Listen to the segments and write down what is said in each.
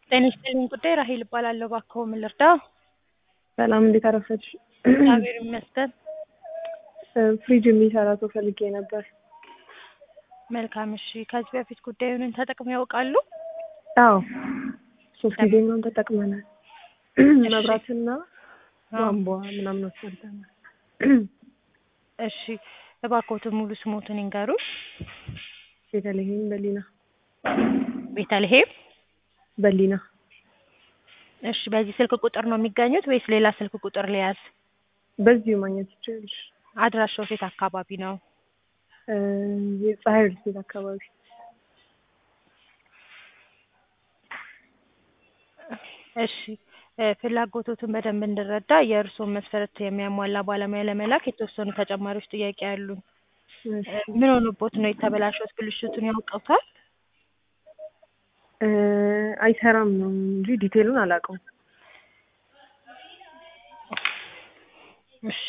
ጤና ይስጥልኝ ጉዳይ ራሄል እባላለሁ። እባክዎ ምን ልርዳ? ሰላም እንዴት አረፈች? እግዚአብሔር ይመስገን። ፍሪጅ የሚሰራ ሰው ፈልጌ ነበር። መልካም እሺ። ከዚህ በፊት ጉዳዩን ተጠቅመው ያውቃሉ? አዎ ሶስት ጊዜ ምናምን ተጠቅመናል። መብራትና ቧንቧ ምናምን አሰርተናል። እሺ እባክዎትን ሙሉ ስሞትን ይንገሩ? ቤተልሔም በሊና ቤተልሔም በሊና እሺ በዚህ ስልክ ቁጥር ነው የሚገኙት ወይስ ሌላ ስልክ ቁጥር ልያዝ? በዚሁ ማግኘት ይችላልሽ። አድራሻው የት አካባቢ ነው? የፀሐይ ሪልስቴት አካባቢ እሺ ፍላጎቶትን በደንብ እንድረዳ የእርስዎን መስፈርት የሚያሟላ ባለሙያ ለመላክ የተወሰኑ ተጨማሪዎች ጥያቄ አሉን። ምን ሆኖቦት ነው የተበላሸው? ብልሽቱን ያውቁታል? አይሰራም ነው እንጂ ዲቴሉን አላውቀውም። እሺ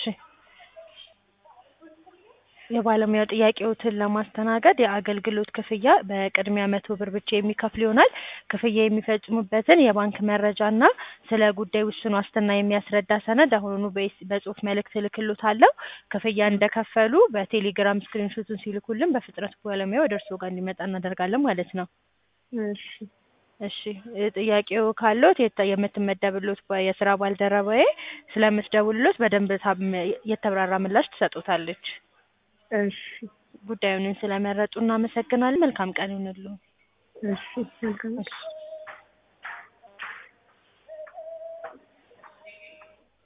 የባለሙያው ጥያቄዎትን ለማስተናገድ የአገልግሎት ክፍያ በቅድሚያ መቶ ብር ብቻ የሚከፍል ይሆናል። ክፍያ የሚፈጽሙበትን የባንክ መረጃ እና ስለ ጉዳይ ውስን ዋስትና የሚያስረዳ ሰነድ አሁኑኑ በኤስ- በጽሁፍ መልእክት እልክልዎታለሁ። ክፍያ እንደከፈሉ በቴሌግራም ስክሪንሾቱን ሲልኩልን በፍጥነት ባለሙያው ወደ እርስዎ ጋር እንዲመጣ እናደርጋለን ማለት ነው። እሺ እሺ ጥያቄው ካለዎት የተ- የምትመደብልዎት ባ- የስራ ባልደረባዬ ስለምትደውልልዎት በደንብ ታም- የተብራራ ምላሽ ትሰጥዎታለች። እሺ ጉዳዩን ስለመረጡ እናመሰግናለን። መልካም ቀን ይሁንልዎ። እሺ መልካም እሺ